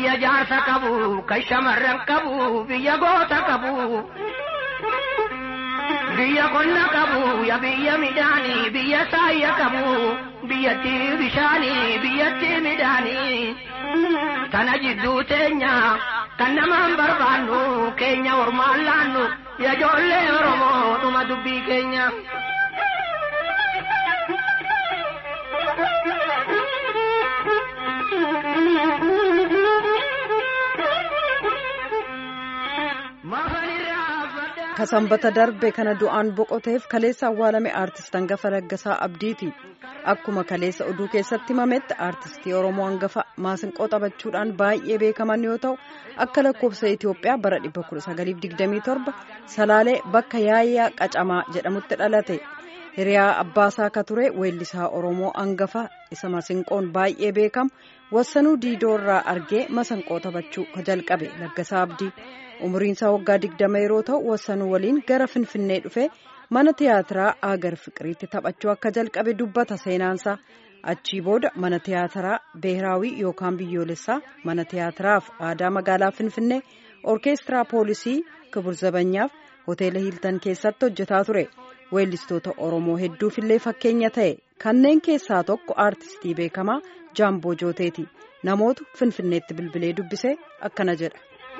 biyya jaarsa qabu kan shamarran qabu biyya goota qabu biyya qonna qabu ya biyya midhaanii biyya saayya qabu biyyatti bishaanii biyyatti midhaanii tana jidduu teenya kan namaan barbaannu keenya ormaan laannu ya ijoollee oromoo dhuma dubbii keenya. ka sanbata darbe kana du'aan boqoteef kaleessa awwaalame aartist hangafa Laggasaa Abdiiti. Akkuma kaleessa oduu keessatti himametti aartistii Oromoo hangafa maasinqoo taphachuudhaan baay'ee beekaman yoo ta'u akka lakkoofsa Itoophiyaa bara 1927 Salaalee bakka Yaayyaa Qacamaa jedhamutti dhalate. Hiriyaa Abbaasaa ka ture weellisaa Oromoo hangafa isa masinqoon baay'ee beekamu wassanuu diidoo irraa argee masanqoo taphachuu ka jalqabe Laggasaa Abdii. umriin isaa waggaa digdama yeroo ta'u wassanuu waliin gara finfinnee dhufe mana tiyaatiraa agar fiqiriitti taphachuu akka jalqabe dubbata seenaansaa achii booda mana tiyaatiraa beehraawii yookaan biyyoolessaa mana tiyaatiraaf aadaa magaalaa finfinnee orkeestiraa poolisii kibur zabanyaaf hoteela hiiltan keessatti hojjetaa ture weellistoota oromoo hedduufillee fakkeenya ta'e kanneen keessaa tokko aartistii beekamaa jaamboo jooteeti namootu finfinneetti bilbilee dubbisee akkana jedha.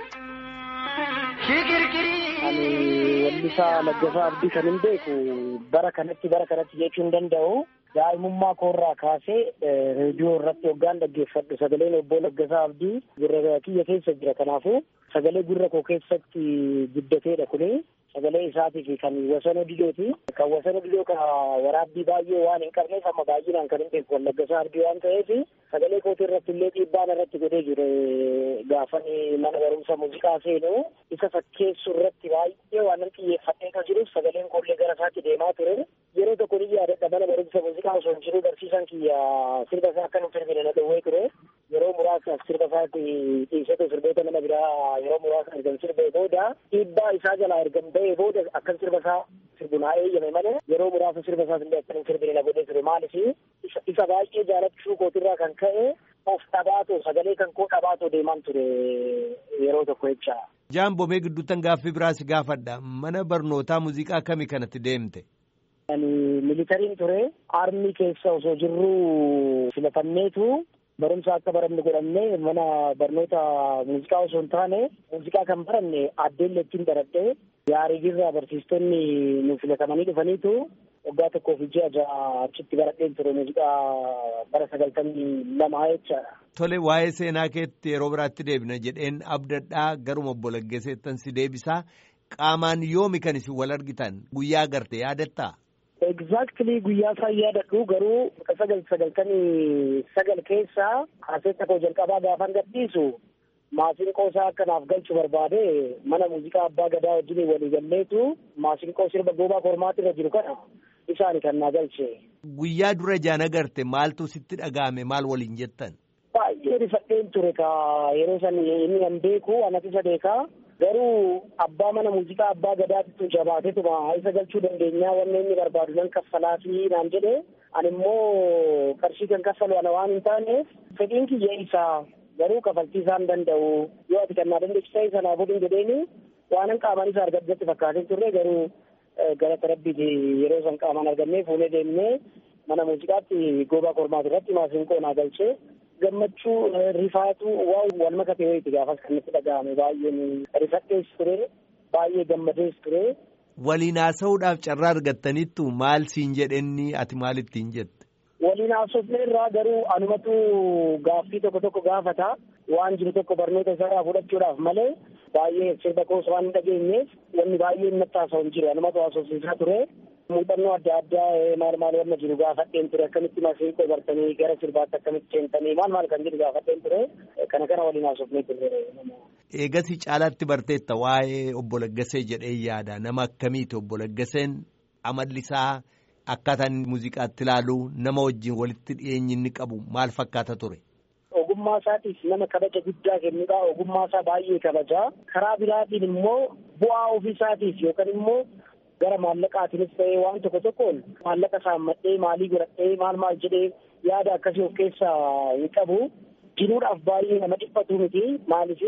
Ani weellisaa Laggasaa Abdii kan hin beeku bara kanatti bara kanatti jechuu hin danda'u. Daa'imummaa koorraa kaasee reediyoo irratti hoggaan dhaggeeffadhu sagaleen obbo Laggasaa Abdii gurra kiyya keessa jira. Kanaafuu sagalee gurra koo keessatti guddateedha kuni. Sagalee isaatii kan wasanoo didooti. Kan wasanoo didoo kana waraabbii baay'ee waan hin qabneef amma baay'inaan kan hin beeku Laggasaa Abdii waan ta'eef sagalee kootii irratti illee dhiibbaan irratti godhee jire gaafan mana barumsa muuziqaa seenu isa fakkeessu irratti baay'ee waan xiyyeeffadhee kan jiruuf sagaleen koollee gara isaatti deemaa ture. Yeroo tokko ni yaadadha mana barumsa muuziqaa osoo hin jiru barsiisaan kiyya sirba isaa akka hin sirbine na dhowwee ture. Yeroo muraasaaf sirba isaatti dhiisatu sirboota nama biraa yeroo muraasa ergan sirbee booda dhiibbaa isaa jalaa ergan ba'ee booda akkan sirba isaa sirbu naa eeyyame malee yeroo muraasa sirba isaas illee akkan hin sirbine na godhee ture maaliif isa baay'ee jaalachuu kootirraa kan ka'e of dhabaatoo sagalee kan koo dhabaatoo deemaan ture yeroo tokko jecha. Jaambomee gidduuttan gaaffii biraas gaafadha mana barnootaa muuziqaa kamii kanatti deemte? Ani militariin ture armii keessa osoo jirru filatamneetu barumsa akka baranne godhamne mana barnoota muuziqaa osoo hin taane muuziqaa kan baranne addeellee ittiin baradhe yaariirraa barsiistonni nu filatamanii dhufaniitu waggaa tokkoo fi ji'a ja'a achitti baradheen ture muuziqaa bara sagaltamii lamaa jechaadha. Tole waa'ee seenaa keetti yeroo biraatti deebina jedheen abdadhaa garuma obbo Laggaseettan si deebisaa qaamaan yoomi kan isin wal argitan guyyaa garte yaadattaa? Exactly guyyaa isaa yaadadhu garuu sagal sagaltamii sagal keessaa kaaseetta koo jalqabaa gaafan gadhiisu maasinqoo isaa akkanaaf galchu barbaade mana muuziqaa abbaa gadaa wajjin walii galleetu maasinqoo sirba goobaa kormaatti irra jiru kana isaani kan naa galche. Guyyaa dura jaan agarte maaltu sitti dhaga'ame maal waliin jettan? Baay'ee rifadheen ture ka yeroo san inni kan beeku anas isa beekaa garuu abbaa mana muuziqaa abbaa gadaatitu jabaatetuma isa galchuu dandeenyaa wanne inni barbaadu nan kaffalaafii naan jedhe ani immoo qarshii kan kaffalu ana waan hin taaneef fedhiin kiyya isaa garuu kafaltii isaa hin danda'u yoo ati kan naa dandeessisa isa naa godhin jedheeni waanan qaamaan isa argaddetti fakkaatee turre garuu galata rabbiiti yeroo san qaamaan argannee fuunee deemnee mana muuziqaatti goobaa kormaati irratti maasinqoo naa galchee gammachuu rifaatu waan wal makate wayiiti gaafas kan itti dhaga'ame baay'een rifadhees ture baay'ee gammadees ture. Waliin haasa'uudhaaf carraa argattaniittu maal siin jedhenni ati maal ittiin jette? Waliin haasofne irraa garuu anumatu gaaffii tokko tokko gaafata waan jiru tokko barnoota isaa fudhachuudhaaf malee baay'ee sirba koos waan hin dhageenyeef wanni baay'ee natti haasa'u hin jiru anumatu haasofsiisaa ture. muuxannoo adda addaa maal maal wanna jiru gaafadheen ture akkamitti masiinqoo bartanii gara sirbaatti akkamitti seentanii maal maal kan jedhu gaafadheen ture kana kana waliin haasofnee ture. Eegasii caalaatti barteetta waa'ee obbo Laggasee jedhee yaada nama akkamiiti obbo Laggaseen amallisaa akkaataan muuziqaatti ilaalu nama wajjin walitti dhiyeenyi inni qabu maal fakkaata ture. Ogummaa isaatiif nama kabaja guddaa kennudha. Ogummaa isaa baay'ee kabajaa. Karaa biraatiin immoo bu'aa ofii isaatiif yookaan immoo gara maallaqaatiinis ta'ee waan tokko tokkoon maallaqa saammadhee maalii godhadhee maal maal jedhee yaada akkasii of keessaa hin qabu. jiruudhaaf baay'ee nama dhiphatu miti maaliif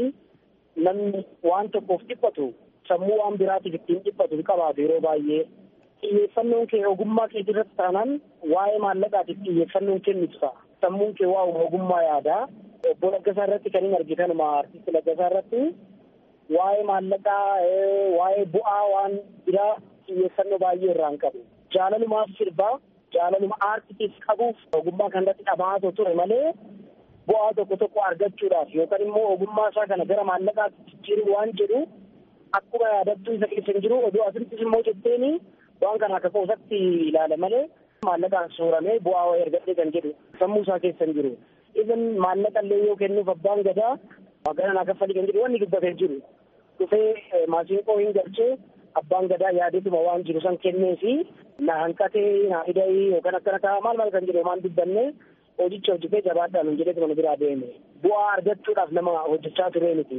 namni waan tokkoof dhiphatu sammuu waan biraatiif ittiin dhiphatu hin qabaatu yeroo baay'ee xiyyeeffannoon kee ogummaa kee irratti taanaan waa'ee maallaqaatiif xiyyeeffannoon kennitu ta'a sammuun kee waa ogummaa yaadaa obbo Laggasaa irratti kan hin argitanuma artisti Laggasaa irratti waa'ee maallaqaa waa'ee bu'aa waan biraa xiyyeeffannoo baay'ee irraa hin qabu jaalalumaaf sirbaa jaalaluma aartiitiif qabuuf ogummaa kanarratti dhabaatoo ture malee bu'aa tokko tokko argachuudhaaf yookaan immoo ogummaa isaa kana gara maallaqaatti jijjiiruu waan jedhu akkuma yaadattuu isa keessa hin jiru oduu asirrattis immoo jetteeni waan kana akka qoosatti ilaala malee maallaqaan suuramee bu'aa wayii argadhee kan jedhu sammuu isaa keessa hin jiru. Even maallaqa illee yoo kennuuf abbaan gadaa magaalaa naa kaffalii kan jedhu wanni dubbatee jiru. Dhufee maasiinqoo hin galchee abbaan gadaa yaadetuma waan jiru san kennee fi na hanqatee na hidhee yookaan akkana ta'a maal maal kan jedhu waan dubbanne hojicha hojjetee jabaadhaan hin jedheetuma nu biraa deeme. Bu'aa argachuudhaaf nama hojjechaa turee miti.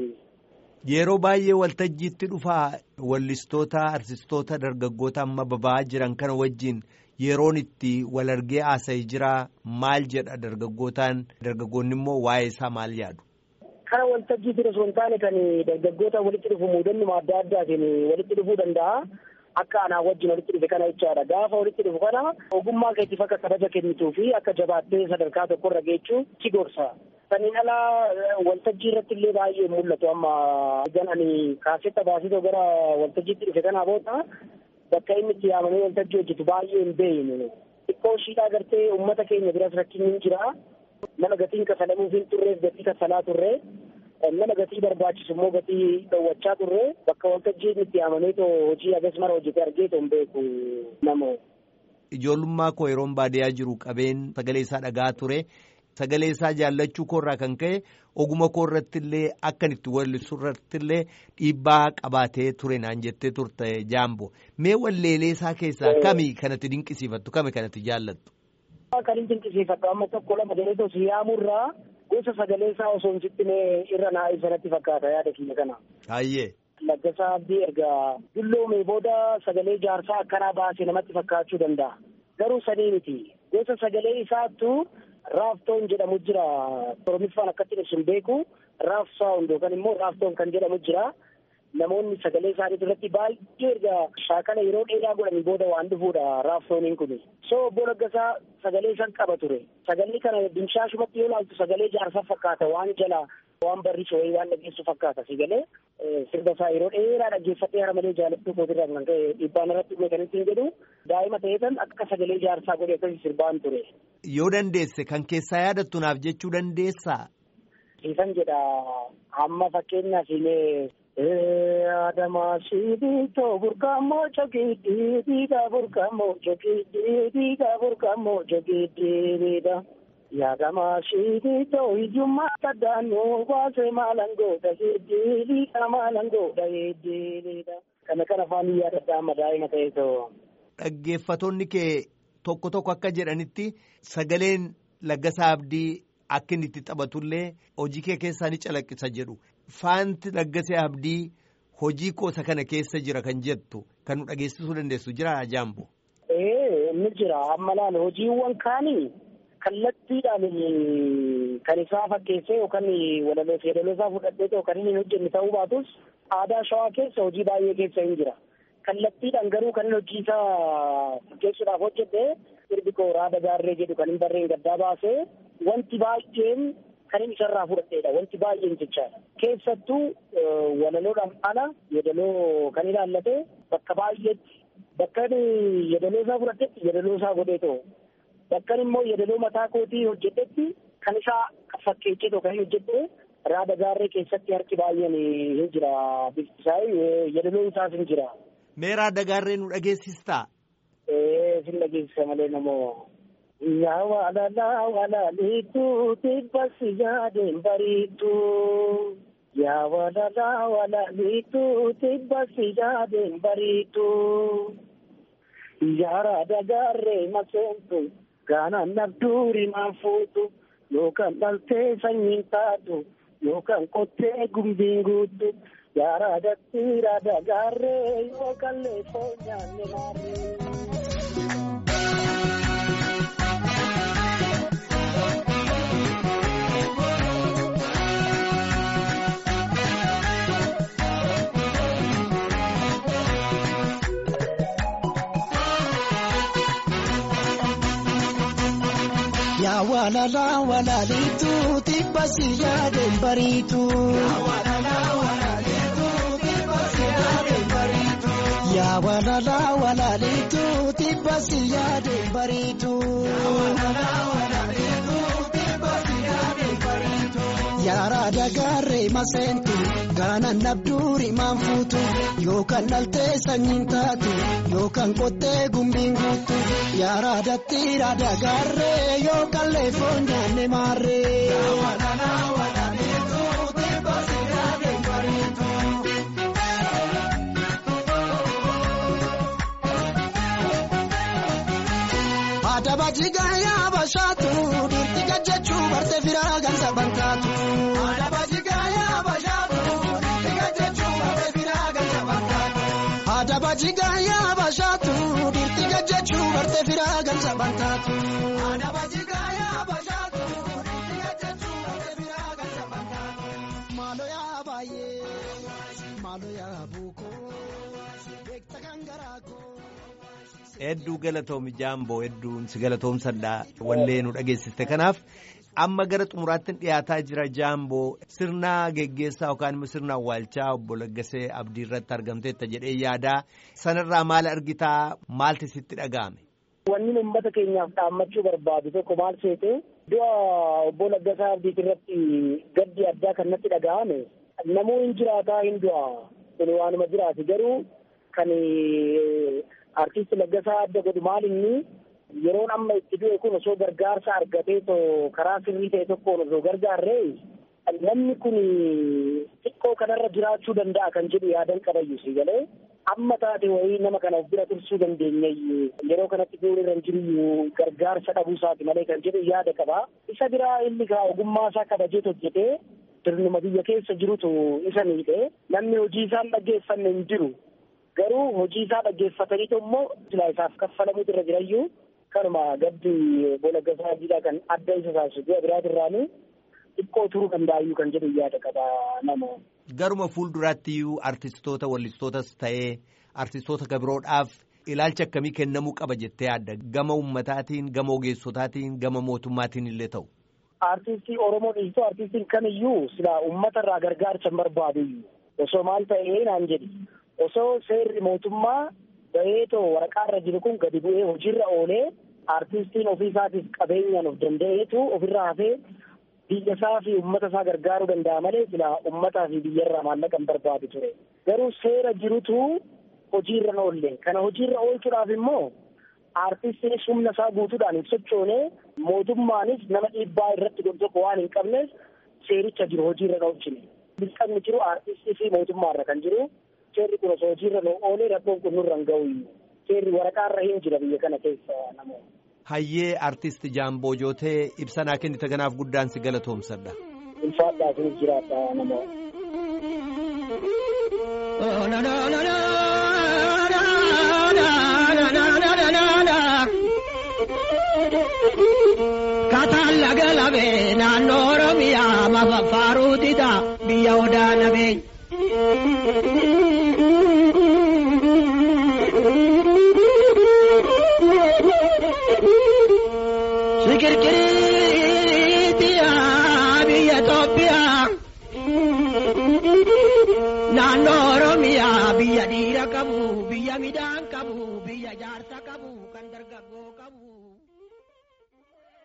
Yeroo baay'ee waltajjiitti dhufaa wallistoota artistoota dargaggoota amma baba'aa jiran kana wajjin yeroon itti wal argee haasa'ee jira maal jedha dargaggootaan dargaggoonni immoo waa'ee isaa maal yaadu. Kana waltajjiitti osoo hin taane kan dargaggoota walitti dhufu muudannuma adda addaatiin walitti dhufuu danda'a. Akka anaa wajjin walitti dhufe kana jechaadha. Gaafa walitti dhufu kana ogummaa keetiif akka kabaja kennituu fi akka jabaattee sadarkaa tokkorra geechuu si gorsa. Saniin alaa waltajjii irratti illee baay'ee mul'atu amma egan ani kaasetta baasitoo gara waltajjiitti dhufe kanaa booda bakka inni itti yaamamee waltajjii hojjetu baay'ee hin beeyne. Xiqqoo shiidhaa gartee uummata keenya biras rakkinni hin jira. Nama gatiin kafalamuuf hin turreef gatii kafalaa turre. Nama gatii barbaachisu immoo gatii dhowwachaa turre bakka waltajjii inni itti yaamamee too hojii agas mara hojjete argee too hin beeku nama. Ijoollummaa koo yeroon baadiyyaa jiru qabeen sagalee isaa dhagaa ture. Sagalee isaa jaallachuu koorraa kan ka'e oguma koorratti illee akkan itti wallisu irratti illee dhiibbaa qabaatee ture naan jettee turte jaambo. Mee walleelee isaa keessaa kami kanatti dinqisiifattu kami kanatti jaallattu? Kan hin dinqisiifattu amma tokko lama jedhee tosii yaamurraa gosa sagalee isaa osoo hin cittinee irra naa ibsanatti fakkaata yaada kiyya kana. Baay'ee. Laggasaa Abdii erga dulloomee booda sagalee jaarsaa akkanaa baasee namatti fakkaachuu danda'a. Garuu sanii miti. Gosa sagalee isaattu raaftoon jedhamu jira. Oromiffaan akkatti ibsu hin beeku. Raaf saawund yookaan immoo raaftoon kan jedhamu jira. Namoonni sagalee isaanii irratti baay'ee erga shaakala yeroo dheeraa godhanii booda waan dhufuudha raaftooniin kun. So obbo Laggasaa sagalee isaan qaba ture. Sagalee kana dimshaashumatti yoo ilaaltu sagalee jaarsaa fakkaata waan jala waan barrisoo waan dhageessu fakkaata sagalee sirba isaa yeroo dheeraa dhaggeeffatee hara malee jaalattuu kootirraa kan ka'e dhiibbaan irratti uume kan ittiin jedhu daa'ima ta'eetan akka sagalee jaarsaa godhe akkasii sirbaan ture. Yoo dandeesse kan keessaa yaadattu naaf jechuu dandeessaa? Siifan jedha amma fakkeenyaaf illee Adamaa sibiitoo burqamoo jogiidhii dhiigaa burqamoo jogiidhii dhiigaa burqamoo jogiidhiidha. Yaadamaa sibiitoo hiyyummaa saddaanuu baasee maalan godha heddii dhiigaa maalan godha heddiidha. Kana kana afaan yaadadha amma daa'ima ta'eetoo. Dhaggeeffatoonni kee tokko tokko akka jedhanitti sagaleen Laggasaa Abdii akka inni itti taphatullee hojii kee keessaa ni calaqqisa jedhu. Faanti Laggasee Abdii hojii koosa kana keessa jira kan jettu kan nu dhageessisuu dandeessu jira Jaambo. Ee ni jira amma laala hojiiwwan kaanii kallattiidhaan kan isaa fakkeessee yookaan walaloo fi yeedaloo isaa fudhadhee yookaan inni hin hojjenne ta'uu baatus aadaa shawaa keessa hojii baay'ee keessa hin jira. Kallattiidhaan garuu kan inni hojii isaa fakkeessuudhaaf hojjete sirbi koo raada gaarree jedhu kan hin barreen gaddaa baasee wanti baay'een kan inni isarraa fudhadheedha wanti baay'een jechaadha. Keessattuu walaloodhaan ala yeedaloo kan ilaallate bakka baay'eetti bakka yeedaloo isaa fudhadhetti yeedaloo isaa godheetoo bakka immoo yeedaloo mataa kootii hojjedhetti kan isaa fakkeessee kan hojjedhe raada gaarree keessatti harki baay'een hin jira bifti isaa yeedaloo isaas hin jira. Mee raada gaarree nu dhageessistaa? Ee sin dhageessisa malee namoo. Yaa waalalaa walaaliituu tibbasi yaadeen bariituu. Yaa waalalaa walaaliituu tibbasi yaadeen bariituu. Yaa raada gaarree maseentu gaanaan nabduuri maan fuutu yookaan dhaltee sanyiin taatu yookaan qottee gumbiin guutu. Yaa raadatti raada gaarree yookaan leefoo nyaanne maarree. Yaa walala walalitu tibbasi yaadeen bariitu. Yaa walala walalitu tibbasi yaadeen bariitu. Yaara dagaarree maseentu gaanaan nabduuri maan fuutu yookaan dhaltee sanyiin taatu yookaan qottee gumbiin guutu yaara dattiira dagaarree yookaan leefoo nyaanne maarree. Adaba jigaa yaa bashaatu dhiirti gajjachuu bartee firaa gansa bantaatu. Adaba jigaa yaa bashaatu dhiirti gajjachuu bartee firaa gansa bantaatu. Adaba jigaa yaa bashaatu dhiirti gajjachuu bartee firaa gansa bantaatu. Adaba jigaa yaa bashaatu dhiirti gajjachuu bartee firaa gansa bantaatu. Maaloo yaa baay'ee maaloo yaa buukoo beekta kan garaa koo. Hedduu galatoomi jaamboo hedduun si galatoomsadhaa wallee nu dhageessiste kanaaf amma gara xumuraatti dhiyaataa jira jaamboo sirna geggeessaa yookaan immoo sirna awwaalchaa obbo Laggasee Abdii irratti argamteetta jedhee yaadaa sanarraa maal argitaa maalti sitti dhaga'ame. Wanni uummata keenyaaf dhaammachuu barbaadu tokko maal seete du'a obbo Laggasaa Abdiit irratti gaddi addaa kan natti dhaga'ame namuu hin jiraataa hin du'a kun waanuma jiraate garuu kan artiist Laggasaa adda godhu maal inni yeroon amma itti du'e kun osoo gargaarsa argatee too karaa sirrii ta'e tokkoon osoo gargaarree namni kun xiqqoo kanarra jiraachuu danda'a kan jedhu yaadan qabayyu si galee amma taate wayii nama kana of bira tursuu dandeenya yeroo kanatti du'uun irra hin jiru gargaarsa dhabuu isaati malee kan jedhu yaada qaba isa biraa inni kaa ogummaa isaa kabajee hojjetee sirnuma biyya keessa jirutu isa miidhe namni hojii isaan dhaggeeffanne hin jiru garuu hojii isaa dhaggeeffataniitu immoo silaa isaaf kaffalamuutu irra jirayyuu kanuma gaddi obbo Laggasaa Abdiidhaa kan adda isa taasisu du'a biraatirraanii xiqqoo turuu danda'ayyuu kan jedhu yaada qaba nama. Garuma fuulduraatti iyyuu artistoota wallistootas ta'ee artistoota gabiroodhaaf ilaalcha akkamii kennamuu qaba jettee yaadda gama ummataatiin gama ogeessotaatiin gama mootummaatiin illee ta'u. Artistii Oromoo dhiistoo artistiin kamiyyuu silaa uummata irraa gargaarsa hin barbaadu osoo maal ta'ee naan jedhi osoo seerri mootummaa baheetoo waraqaarra jiru kun gadi bu'ee hojiirra oolee artistiin ofii isaatiif qabeenyaan of danda'eetu ofirraa hafee biyya isaa fi uummata isaa gargaaruu danda'a malee silaa uummataa fi biyyarraa maallaqa hin barbaadu ture garuu seera jirutu hojiirra oolle kana hojiirra oolchuudhaaf immoo artistiinis humna isaa guutuudhaan hin sochoone mootummaanis nama dhiibbaa irratti godhu tokko waan hin qabneef seericha jiru hojiirra oolchine dirqamni jiru artistii fi mootummaarra kan jiru seerri kun osoo hojiirra nu oolee rakkoon kun nurra hin ga'u seerri waraqaarra hin jira biyya kana keessa namoota. Hayyee artist Jaamboo Jootee ibsanaa kennite kanaaf guddaan si galatoomsadha. Ulfaadhaa sinis jiraadha namoota. Kataan laga labee naannoo Oromiyaa mafa faaruu dida biyya odaa nabee. Sikirkiriitiyaa biyya Itoophiyaa. Naannoo Oromiyaa biyya dhiira qabu biyya midhaan qabu biyya jaarsa qabu kan dargaggoo qabu.